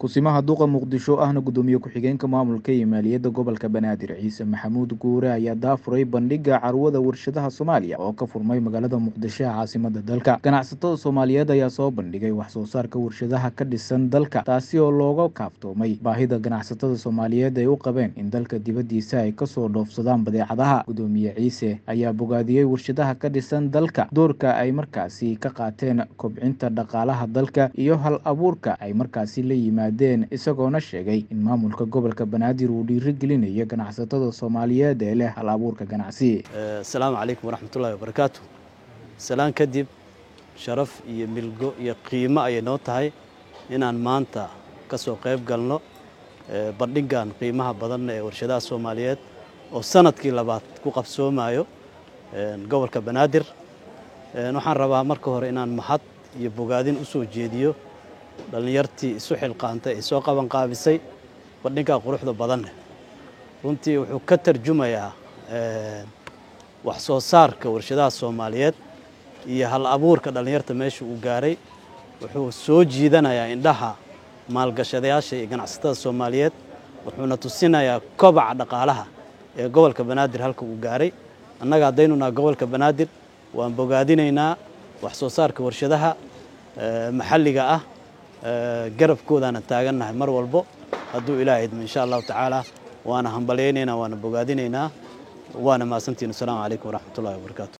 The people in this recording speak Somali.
kusimaha duqa muqdisho ahna gudoomiye ku-xigeenka maamulka iyo maaliyadda gobolka banaadir ciise maxamuud guure ayaa daafuray bandhiga carwada warshadaha soomaaliya oo ka furmay magaalada muqdisho ee caasimada dalka ganacsatada soomaaliyeed ayaa soo bandhigay wax soo saarka warshadaha ka dhisan dalka taasi oo looga kaaftoomay baahida ganacsatada soomaaliyeed ay u qabeen in dalka dibaddiisa ay kasoo dhoofsadaan badeecadaha gudoomiye ciise ayaa bogaadiyey warshadaha ka dhisan dalka doorka ay markaasi ka qaateen kobcinta dhaqaalaha dalka iyo hal abuurka ay markaasi la yimaadeen isagoona sheegay in maamulka gobolka banaadir uu dhiirigelinayo ganacsatada soomaaliyeed ee leh hal abuurka ganacsi asalaamu calaykum waraxmatullahi wabarakaatu salaan kadib sharaf iyo milgo iyo qiimo ayay noo tahay inaan maanta ka soo qayb galno bandhigan qiimaha badan ee warshadaha soomaaliyeed oo sanadkii labaad ku qabsoomayo gobolka banaadir waxaan rabaa marka hore inaan mahad iyo bogaadin u soo jeediyo dhallinyartii isu xilqaantay ee soo qaban qaabisay bandhigaa quruxda badanne runtii wuxuu ka tarjumayaa wax soo saarka warshadaha soomaaliyeed iyo hal abuurka dhallinyarta meesha uu gaaray wuxuu soo jiidanayaa indhaha maalgashadayaasha iyo ganacsatada soomaaliyeed wuxuuna tusinayaa kobaca dhaqaalaha ee gobolka banaadir halka uu gaaray annaga haddaynu naha gobolka banaadir waan bogaadinaynaa wax soo saarka warshadaha maxalliga ah garabkoodaana taagannahay mar walbo hadduu ilaah idmo insha allahu tacaala waana hambalyaynaynaa waana bogaadinaynaa waana mahadsantihin asalaamu calaykum waraxmatullahi wabarakaatu